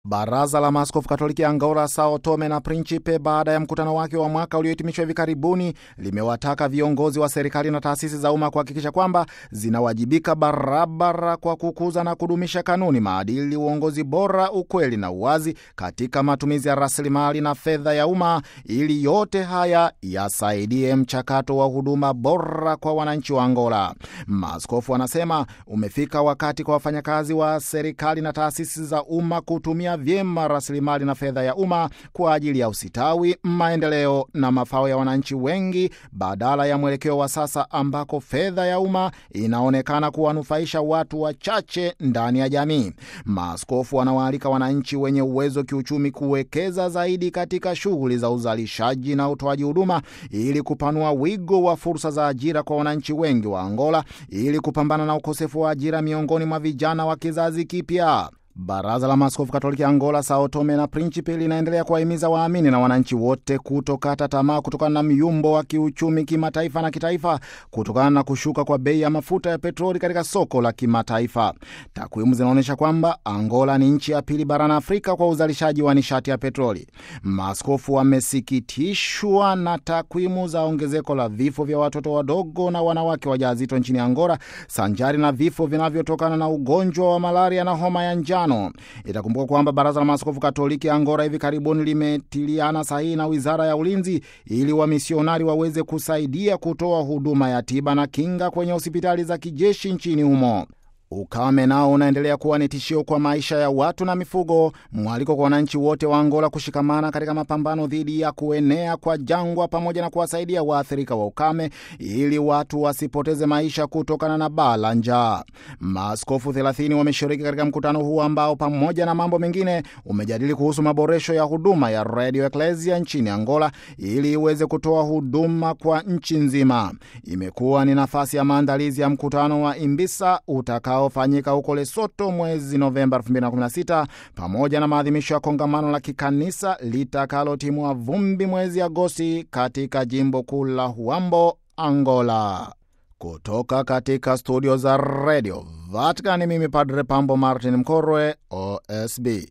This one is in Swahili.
Baraza la Maaskofu Katoliki Angola, Sao Tome na Principe, baada ya mkutano wake wa mwaka uliohitimishwa hivi karibuni, limewataka viongozi wa serikali na taasisi za umma kuhakikisha kwamba zinawajibika barabara kwa kukuza na kudumisha kanuni, maadili, uongozi bora, ukweli na uwazi katika matumizi ya rasilimali na fedha ya umma, ili yote haya yasaidie mchakato wa huduma bora kwa wananchi wa Angola. Maaskofu wanasema umefika wakati kwa wafanyakazi wa serikali na taasisi za umma kutumia vyema rasilimali na fedha ya umma kwa ajili ya usitawi, maendeleo na mafao ya wananchi wengi, badala ya mwelekeo wa sasa ambako fedha ya umma inaonekana kuwanufaisha watu wachache ndani ya jamii. Maaskofu wanawaalika wananchi wenye uwezo kiuchumi kuwekeza zaidi katika shughuli za uzalishaji na utoaji huduma ili kupanua wigo wa fursa za ajira kwa wananchi wengi wa Angola ili kupambana na ukosefu wa ajira miongoni mwa vijana wa kizazi kipya. Baraza la Maaskofu Katoliki Angola, Sao Tome na Principe linaendelea kuwahimiza waamini na wananchi wote kutokata tamaa kutokana na myumbo wa kiuchumi kimataifa na kitaifa kutokana na kushuka kwa bei ya mafuta ya petroli katika soko la kimataifa. Takwimu zinaonyesha kwamba Angola ni nchi ya pili barani Afrika kwa uzalishaji wa nishati ya petroli. Maaskofu wamesikitishwa na takwimu za ongezeko la vifo vya watoto wadogo na wanawake wajawazito nchini Angola, sanjari na vifo vinavyotokana na ugonjwa wa malaria na homa ya njano. Itakumbuka kwamba baraza la maaskofu katoliki Angola hivi karibuni limetiliana sahihi na wizara ya ulinzi ili wamisionari waweze kusaidia kutoa huduma ya tiba na kinga kwenye hospitali za kijeshi nchini humo. Ukame nao unaendelea kuwa ni tishio kwa maisha ya watu na mifugo. Mwaliko kwa wananchi wote wa Angola kushikamana katika mapambano dhidi ya kuenea kwa jangwa pamoja na kuwasaidia waathirika wa ukame ili watu wasipoteze maisha kutokana na baa la njaa. Maaskofu 30 wameshiriki katika mkutano huu ambao pamoja na mambo mengine umejadili kuhusu maboresho ya huduma ya Radio Ecclesia nchini Angola ili iweze kutoa huduma kwa nchi nzima. Imekuwa ni nafasi ya maandalizi ya mkutano wa Imbisa utaka fanyika huko Lesoto mwezi Novemba 2016 pamoja na maadhimisho ya kongamano la kikanisa litakalotimua vumbi mwezi Agosti katika jimbo kuu la Huambo, Angola. Kutoka katika studio za Radio Vatican, mimi Padre Pambo Martin Mkorwe, OSB.